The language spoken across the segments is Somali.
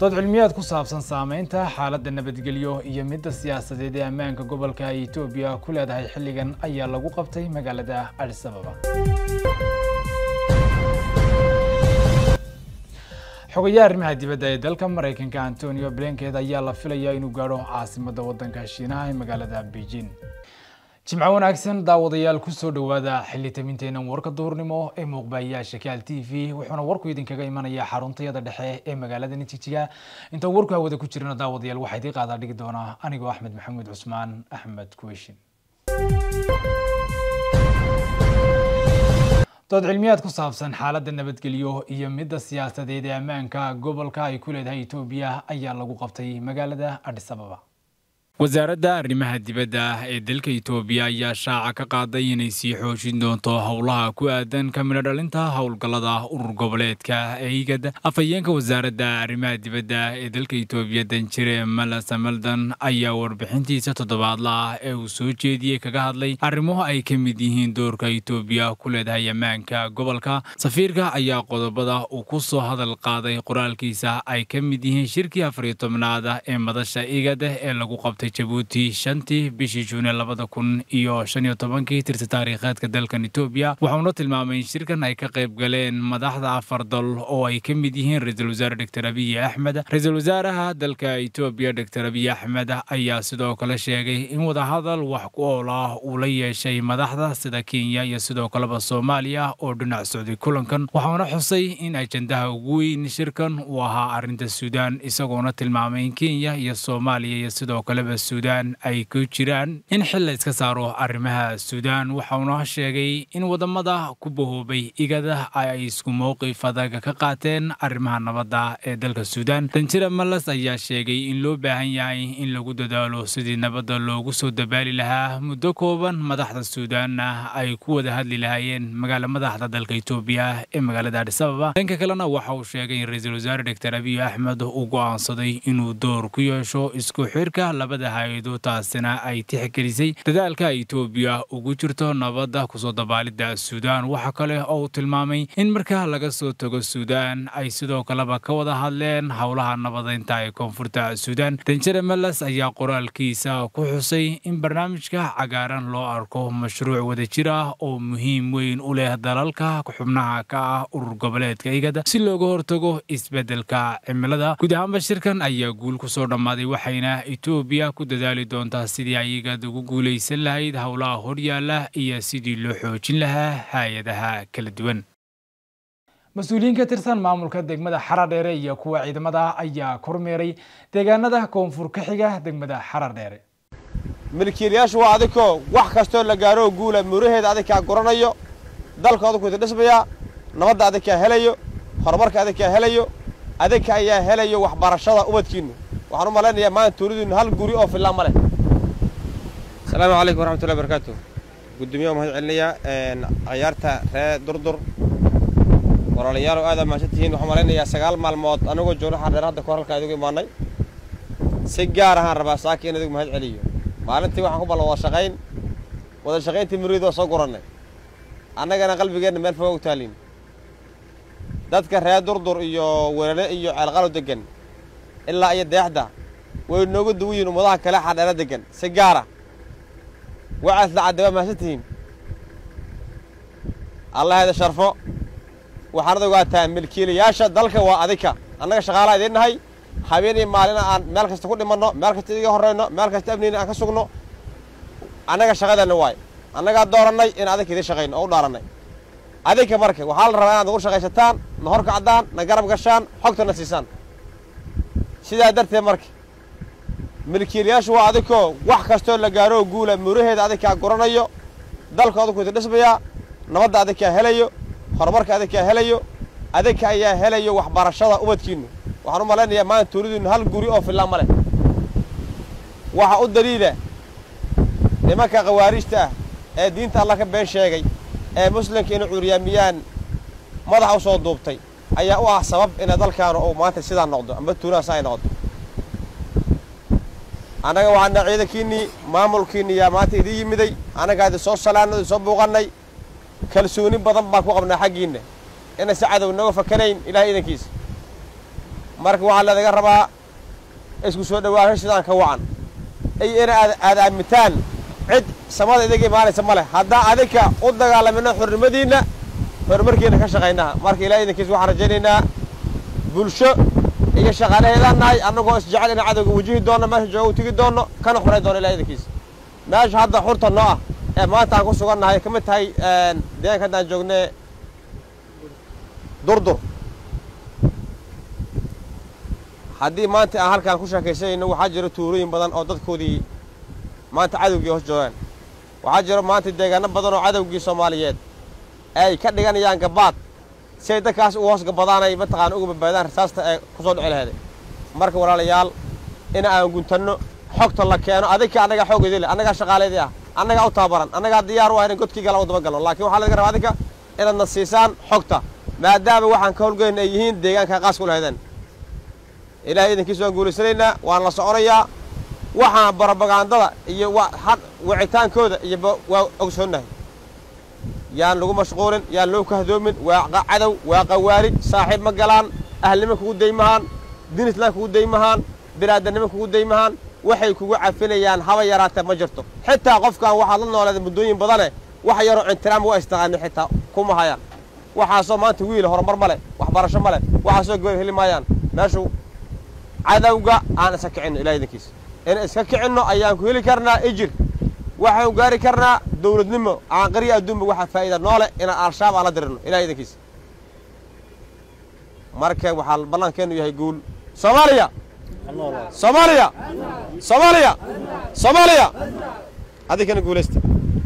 dood cilmiyaad ku saabsan saameynta xaaladda nabadgelyo iyo midda siyaasadeed ee ammaanka gobolka ay etoobiya ku leedahay xilligan ayaa lagu qabtay magaalada adis ababa xogayaha arrimaha dibadda ee dalka maraykanka antonio blinket ayaa la filayaa inuu gaadho caasimadda waddanka shiinaha ee magaalada beijing jimco wanaagsan daawadayaal kusoo dhowaada xilli tabinteenan warka duhurnimo ee muuqbaayaasha kaal t v wuxuuna warku idinkaga imanayaa xaruntayada dhexe ee magaalada nitijiga inta warku hawada ku jirana daawadayaal waxaa idii qaadaa dhigi doonaa anigoo axmed maxamuud cusmaan axmed kuweshin dood cilmiyaad ku saabsan xaaladda nabadgelyo iyo midda siyaasadeed ee ammaanka gobolka ay ku leedahay etoobiya ayaa lagu qabtay magaalada adis ababa wasaaradda arrimaha dibadda ee dalka etoobiya ayaa shaaca ka qaaday inay sii xoojin doonto howlaha ku aadan ka midho dhalinta howlgallada urur goboleedka ee igad afhayeenka wasaaradda arrimaha dibadda ee dalka etoobiya danjire malasa maldan ayaa warbixintiisa toddobaadla ah ee uu soo jeediyey kaga hadlay arrimo ay ka mid yihiin doorka etoobiya ku leedahay ammaanka gobolka safiirka ayaa qodobada uu ku soo hadal qaaday qoraalkiisa ay ka mid yihiin shirkii afariyo tobnaada ee madasha igad ee lagu qabtay jabuuti shantii bishii juune labada kun iyo shan iyo tobankii tirsi taariikheedka dalkan etoobiya waxauna tilmaamay in shirkan ay ka qayb galeen madaxda afar dal oo ay ka mid yihiin ra-iisul wasaare doctor abiy axmed ra-iisul wasaaraha dalka etoobiya doctor abiy axmed ayaa sidoo kale sheegay in wadahadal wax ku ool ah uu la yeeshay madaxda sida kenya iyo sidoo kaleba soomaaliya oo dhinac socday kulankan waxauna xusay in ajandaha ugu weyn shirkan uu ahaa arrinta suudaan isagoona tilmaamay in kenya iyo soomaaliya iyo sidoo kaleba suudaan ay ku jiraan in xil la iska saaro arrimaha suudaan waxauna sheegay in wadamada ku bahoobay igada ay isku mowqif adag ka qaateen arrimaha nabadda ee dalka suudaan danjira malas ayaa sheegay in loo baahan yahay in lagu dadaalo sidii nabadda loogu soo dabaali lahaa muddo kooban madaxda suudaanna ay ku wada hadli lahaayeen magaala madaxda dalka etoobiya ee magaalada adis ababa dhanka kalena waxa uu sheegay in ra-iisul wasaare doctor abiy axmed uu go'aansaday inuu door ku yeesho isku xirka labada hay-ado taasina ay tixgelisay dadaalka etoobiya ugu jirto nabadda kusoo dabaalidda suudaan waxaa kale oo uu tilmaamay in marka laga soo tago suudaan ay sidoo kaleba ka wada hadleen howlaha nabadeynta ee koonfurta suudaan danjere meles ayaa qoraalkiisa ku xusay in barnaamijka cagaaran loo arko mashruuc wadajir ah oo muhiim weyn u leh dalalka xubnaha ka ah urur goboleedka igada si looga hortago isbeddelka cimilada guud ahaanba shirkan ayaa guul kusoo dhammaaday waxayna etoobiya ku dadaali doontaa sidii ay igad ugu guulaysan lahayd howlaha horyaala iyo sidii loo xoojin lahaa hay-adaha kala duwan mas-uuliyiin ka tirsan maamulka degmada xaradheere iyo kuwa ciidamada ayaa kormeeray deegaanada koonfur ka xiga degmada xaradheere milkiilayaashu waa adikoo wax kastoo la gaaroo guula muraheeda adinkaa guranayo dalka adinku dhismayaa nabadda adinkaa helayo horumarka adinkaa helayo adinka ayaa helayo waxbarashada ubadkiinnu waxaan u malaynayaa maanta tuulidiinnu hal guri oo fillaan ma leh asalaamu calaykum waraxmatullahi barakaatu guddoomiyaha mahad celinayaa cayaarta ree durdur walaalayaalow aad mahadsan tihiin waxaan malaynayaa sagaal maalmood anagoo joogno xardheer hadda kahor halkaa idigu imaanay si gaar ahaan rabaa saaki in idigu mahad celiyo maalintii waxaan ku ballan wada shaqayn wada shaqayntii muriid oo soo gurannay annagana qalbigeenna meel foga u taaliin dadka ree durdur iyo welale iyo ceelqalo deggan ilaa iyo deexda way nooga duwan yihiin ummadaha kale xadheero deggan si gaara wacaas lacadda waa mahadsan tihiin allahayda sharfo waxaanad ogaataa milkiilayaasha dalka waa adika annaga shaqaalaa idiin nahay habeen iyo maalina aan meel kasta ku dhimanno meel kasta idiga horrayno meel kasta amniyna aan ka sugno annaga shaqadeenna waay annagaa doorannay in adinka idiin shaqayno oo u dhaarannay adinka marka waxaa la rabaa inaad nagu shaqaysataan na hor kacdaan na garab gashaan xogtana siisaan sidaa darteed marka milkiilayaashu waa adikoo wax kastoo la gaaroo guula muraheeda adinkaa guranayo dalka adinku idin dhismayaa nabadda adinkaa helayo horumarka adinkaa helayo adinka ayaa helayo waxbarashada ubadkiinnu waxaan u malaynayaa maanta tuulidiinnu hal guri oo fillaan ma leh waxa u daliila nimanka khawaariijta ah ee diinta alla ka been sheegay ee muslimka inay cuuryaamiyaan madaxa u soo duubtay ayaa u ah sabab inay dalkaanu uu maanta sidaa noqdo amba tuulahaas ay noqdo annaga waxaana ciidankiinnii maamulkiinni yaa maanta idin yimiday annagaa idin soo salaanno idin soo buuqannay kalsooni badan baan ku qabnaa xaggiinna inay si cadow nooga fakanayn ilahay idankiisa marka waxaa leedaga rabaa isku soo dhawaansho sidaan ka wacan iyo ina aad aamintaan cid samada idiga imaanaysa ma leh haddaa adinka u dagaalamino xornimadiinna horumarkiina ka shaqaynaha marka ilaah idinkiis waxaan rajaynaynaa bulsho iyo shaqaalaheedaan nahay annagoo isjecel ina cadowga wajihi doonno meesha jooga u tegi doonno kana xuray doono ilaah idinkiis meesha hadda xurta noo ah ee maanta aan ku sugan nahay ka mid tahay deegaanka haddaan joogne durdur haddii maanta aan halkaan ku sheekaysanayno waxaa jira tuulooyin badan oo dadkoodii maanta cadowgii hoos joogaan waxaa jira maanta deegaano badan oo cadowgii soomaaliyeed ay ka dhiganayaan gabaad si ay dadkaas u hoos gabadaanay mataqaana uga badbaadaan rasaasta ee ku soo dhici laheeday marka walaalayaal in aan guntanno xogta la keeno adinka annagaa xooggeedii leh annagaa shaqaaleedii ah annagaa u tababaran annagaa diyaar u ah inan godkii galan u daba galno laakiin waxaa laga rabaa adinka inaadna siisaan xogta maadaama waxaan ka howlgeyn ay yihiin deegaanka qaas ku lahaydeen ilaahay idinkiis waan guulaysanaynaa waan la soconayaa waxaan barobagandada iyo wicitaankooda iyo waa ogsoonnahay yaan lagu mashquulin yaan loo kahdoomin waa cadow waa qawaalid saaxiib ma galaan ahlnimo kugu daymahaan diin islaan kugu daymahaan binaadannimo kugu daymahaan waxay kugu cafinayaan haba yaraatee ma jirto xitaa qofkaan waxaad la nooleeda muddooyin badane wax yaroo intiraam waa istaqaanin xitaa kuma hayaan waxaasoo maanta wiil horumar ma leh waxbarasho ma leh waxaasoo goor heli maayaan meeshu cadowga aan iska kicinno ilaah idinkiis in iska kicinno ayaan ku heli karnaa ijir waxaanu gaari karnaa dawladnimo caanqariya adduunba waxaa faa'iida noole inaan al-shabaab aan la dirirno ilaah idinkiis marka waxaa ballankeennu yahay guul soomaaliya soomaaliya soomaaliya soomaaliya adinkana guulaysta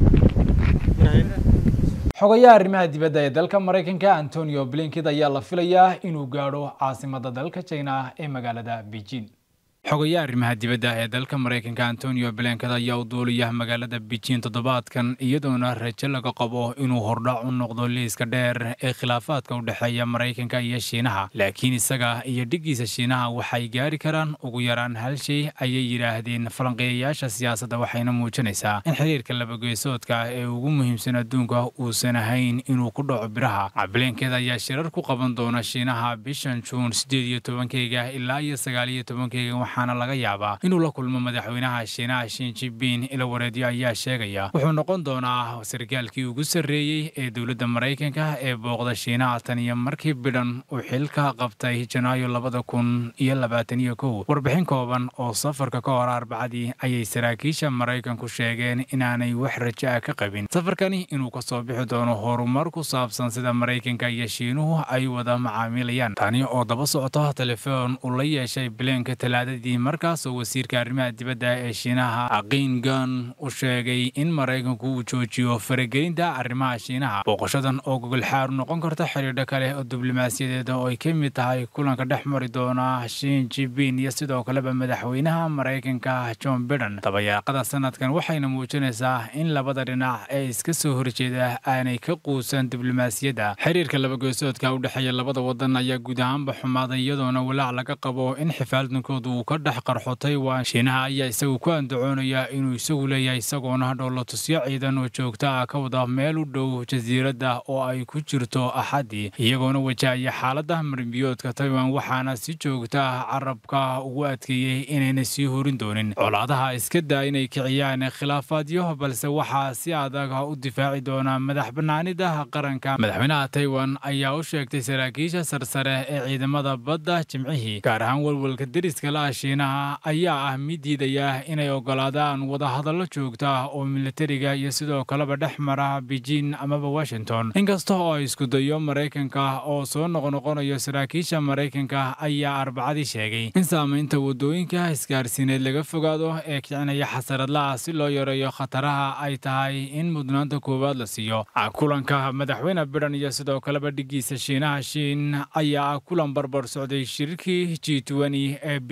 xogayaha arrimaha dibadda ee dalka maraykanka antonio blinkid ayaa la filayaa inuu gaadho caasimadda dalka china ee magaalada beijing xogayaha arrimaha dibadda ee dalka maraykanka antonio blinkid ayaa u duulaya magaalada beijing toddobaadkan iyadoona rajo laga qabo inuu hordhac u noqdo liiska dheer ee khilaafaadka u dhexeeya maraykanka iyo shiinaha laakiin isaga iyo dhiggiisa shiinaha waxay gaari karaan ugu yaraan hal shay ayay yidhaahdeen falanqeeyayaasha siyaasadda waxayna muujinaysaa in xiriirka labageesoodka ee ugu muhiimsan adduunka uusan ahayn inuu ku dhaco biraha blinkid ayaa shirar ku qaban doona shiinaha bishan juun siddeed iyo tobankeyga ilaa iyo sagaal iyo tobankeyga waxaana laga yaabaa inuu la kulmo madaxweynaha shiinaha shin jinping ila wareedyo ayaa sheegaya wuxuu noqon doonaa sarkaalkii ugu sarreeyey ee dowladda maraykanka ee booqda shiinaha tan iyo markii bidhan uu xilka qabtay janaayo labada kun iyo labaatan iyo kow warbixin kooban oo safarka ka hor arbacadii ayay saraakiisha maraykanku sheegeen inaanay wax rajo ah ka qabin safarkani inuu kasoo bixi doono horumar ku saabsan sida maraykanka iyo shiinuhu ay wada macaamilayaan tani oo daba socoto telefoon uu la yeeshay bileenka talaadadii markaasoo wasiirka arrimaha dibadda ee shiinaha qiingan u sheegay in maraykanku uu joojiyo faragelinta arrimaha shiinaha booqashadan oo gogolxaar noqon karta xidhiidho kale oo diblomaasiyadeed oo ay ka mid tahay kulanka dhex mari doona shin jinping iyo sidoo kaleba madaxweynaha maraykanka john biden dabayaaqada sanadkan waxayna muujinaysaa in labada dhinac ee iska soo horjeeda aanay ka quusan diblomaasiyadda xiriirka labageesoodka u dhexeeya labada wadan ayaa guud ahaanba xumaaday iyadoona walaac laga qabo in xifaaldankoodu uu ka dhex qarxo taiwan shiinaha ayaa isagu ku andacoonaya inuu isagu leeyahay isagoona dhoolatusyo ciidan oo joogta ah ka wada meel u dhow jasiiradda oo ay ku jirto axaddii iyagoona wajahaya xaaladda marimbiyoodka taiwan waxaana si joogta ah carabka ugu adkeeyey inayna sii horin doonin colaadaha iska daa inay kiciyaan khilaafaadyo balse waxaa si adag u difaaci doona madax banaanida qaranka madaxweynaha taiwan ayaa u sheegtay saraakiisha sarsare ee ciidamada badda jimcihii gaar ahaan walwalka deriska la shiinaha ayaa ah mid diidaya inay ogolaadaan wadahadallo joogta oo militariga iyo sidoo kaleba dhex mara beijing amaba washington inkasta oo ay isku dayo maraykanka oo soo noqnoqonayo saraakiisha maraykanka ayaa arbacadii sheegay in saamaynta wadooyinka isgaarsiineed laga fogaado ee kicinaya xasaradlaah si loo yareeyo khataraha ay tahay in mudnaanta koowaad la siiyo kulanka madaxweyne bidhan iyo sidoo kaleba dhiggiisa shiinaha shiin ayaa kulan barbar socday shirkii g ee bishii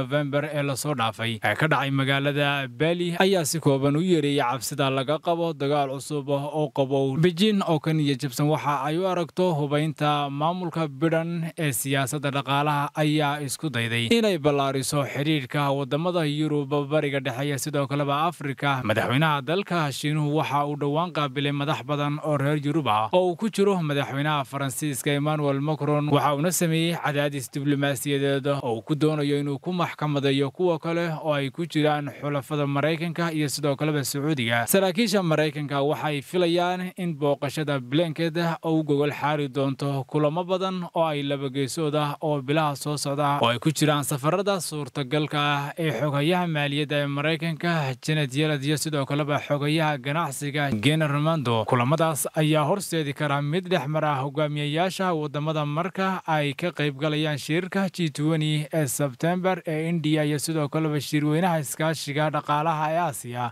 nofembar ee lasoo dhaafay ee ka dhacay magaalada bali ayaa si kooban u yeereeyay cabsida laga qabo dagaal cusub oo qabow beijing oo ka niya jabsan waxa ay u aragto hubaynta maamulka bidhan ee siyaasadda dhaqaalaha ayaa isku dayday inay ballaariso xidhiidhka wadamada yurub bariga dhexe sidoo kaleba afrika madaxweynaha dalka shiinuhu waxa uu dhowaan qaabilay madax badan oo reer yurub ah oo uu ku jiro madaxweynaha faransiiska emmanuel macron waxa uuna sameeyey cadaadis diblomaasiyadeed oo uu ku doonayo inuu ku maxkamadeeyo kuwa kale oo ay ku jiraan xulafada maraykanka iyo sidoo kaleba sacuudiga saraakiisha maraykanka waxay filayaan in booqashada blanket uu gogol xaari doonto kulamo badan oo ay labageysood oo bilaha soo socda oo ay ku jiraan safarada suurtagalka ah ee xogayaha maaliyadda ee maraykanka janet yelad iyo sidoo kaleba xogayaha ganacsiga gena romando kulamadaas ayaa horseedi kara mid dhex mara hogaamiyayaasha wadamada marka ay ka qaybgalayaan shirka g ee sebtembar ee indiya iyo sidoo kaleba shirweynaha iskaashiga dhaqaalaha ee aasiya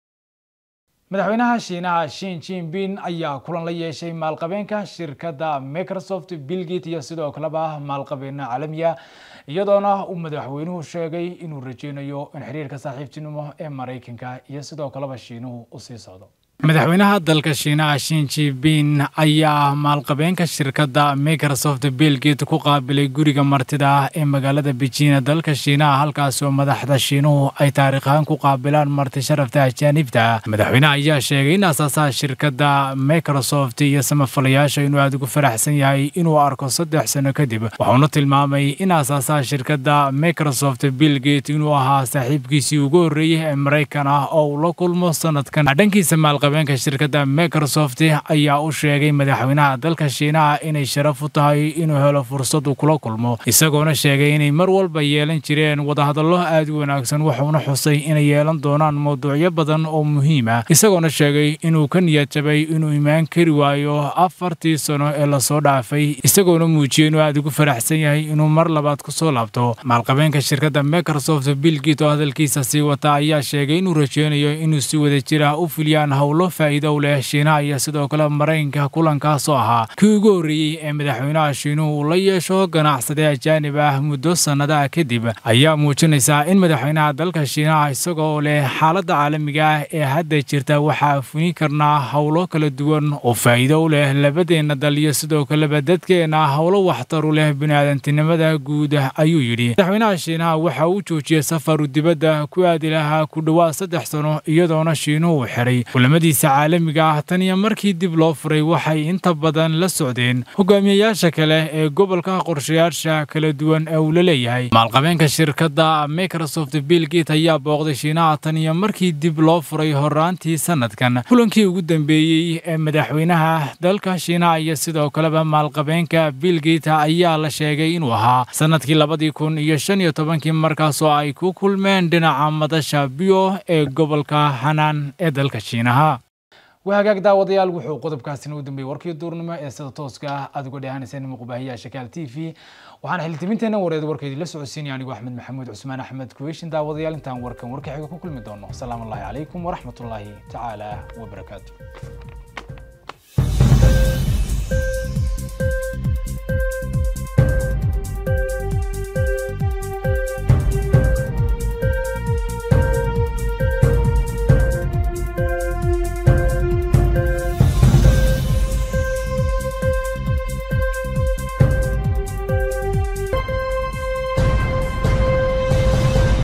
madaxweynaha shiinaha shin jinping ayaa kulan la yeeshay maalqabeenka shirkadda microsoft billgate iyo sidoo kaleba maalqabeena caalamiya iyadoona uu madaxweynuhu sheegay inuu rajeynayo in xiriirka saaxiibtinimo ee maraykanka iyo sidoo kaleba shiinuhu u sii socdo madaxweynaha dalka shiinaha shin jinping ayaa maalqabeenka shirkadda microsoft billgate ku qaabilay guriga martida ee magaalada beijing dalka shiinaha halkaas oo madaxda shiinuhu ay taariikh ahaan ku qaabilaan marti sharafta ajaanibta madaxweynaha ayaa sheegay in asaasaha shirkadda microsoft iyo samafalayaasha inuu aada ugu faraxsan yahay inuu arko saddex sano kadib waxauna tilmaamay in asaasaha shirkadda microsoft billgate inuu ahaa saaxiibkiisii ugu horreeyey ee maraykan ah oo uu la kulmo sanadkan dhankiisa maalqabeenka shirkadda microsoft ayaa u sheegay madaxweynaha dalka shiinaha inay sharaf u tahay inuu helo fursad uu kula kulmo isagoona sheegay inay mar walba yeelan jireen wadahadallo aad u wanaagsan wuxuuna xusay inay yeelan doonaan mawduucyo badan oo muhiim ah isagoona sheegay inuu ka niyad jabay inuu imaan kari waayo afartii sano ee lasoo dhaafay isagoona muujiyey inuu aad ugu faraxsan yahay inuu mar labaad kusoo laabto maalqabeenka shirkadda microsoft billgate oo hadalkiisa sii wata ayaa sheegay inuu rajeynayo inuu si wada jir ah u fuliyaan howlo faa'iido u leh shiinaha iyo sidoo kale maraykanka kulankaas oo ahaa kii ugu horreeyey ee madaxweynaha shiinuhu uu la yeesho ganacsade ajaanib ah muddo sannadaha kadib ayaa muujinaysaa in madaxweynaha dalka shiinaha isagoo leh xaaladda caalamiga ah ee hadda jirta waxaa funi karnaa howlo kala duwan oo faa'iido u leh labadeenna dal iyo sidoo kaleba dadkeenna howlo waxtar u leh biniaadantinimada guud ayuu yidhi madaxweynaha shiinaha waxa uu joojiyey safaru dibadda ku aadi lahaa ku dhowaad saddex sano iyadoona shiinuhu uu xiray kulamadiisa caalamiga ah tan iyo markii dib loo furay waxay inta badan la socdeen hogaamiyayaasha kale ee gobolka qorshayaasha kala duwan ee uu la leeyahay maalqabeenka shirkadda microsoft billgate ayaa booqday shiinaha tan iyo markii dib loo furay horaantii sanadkan kulankii ugu dambeeyey ee madaxweynaha dalka shiinaha iyo sidoo kaleba maalqabeenka billgate ayaa la sheegay inuu ahaa sanadkii labadii kun iyo shan iyo tobankii markaasoo ay ku kulmeen dhinaca madasha biyo ee gobolka hanaan ee dalka shiinaha wahagaag daawadayaal wuxuu qodobkaasina u dambeeyey warkii duurnimo ee sida tooska ah aad uga dhehanayseen muqbaahiyaha shakaal t v waxaan xildhibinteenna wareed warkeedii la socodsiinaya anigu axmed maxamuud cusmaan axmed kuweyshin daawadayaal intaan warkan warka xiga ku kulmi doono asalaamu allahi calaykum waraxmatullaahi tacaala wabarakaatu